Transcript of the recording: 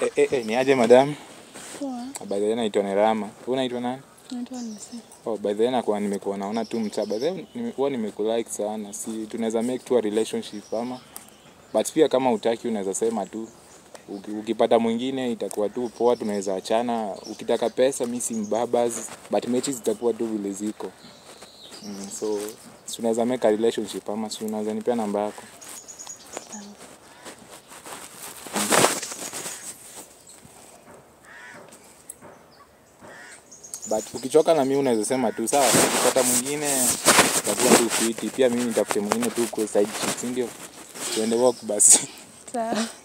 Eh, eh, eh, ni aje madam? Poa, By the way naitwa Nerama. Wewe unaitwa nani? naitwa Nisi. Oh, by the way nakuwa nimekuwa naona tu mtaa. By the way nimekuwa nimekulike sana. Si tunaweza make tu a relationship ama but pia kama utaki unaweza sema tu Uki- ukipata mwingine itakuwa tu poa, tunaweza achana. Ukitaka pesa mi si mbabas, but mechi zitakuwa tu vile ziko. Mm, so si unaweza make a relationship ama si unaweza nipea namba yako? but ukichoka na mimi unaweza sema tu sawa, ukipata mwingine itakuwa tu fiti. Pia mimi nitafute mwingine tu kwa side chick, si ndio? Tuende walk basi. Sawa.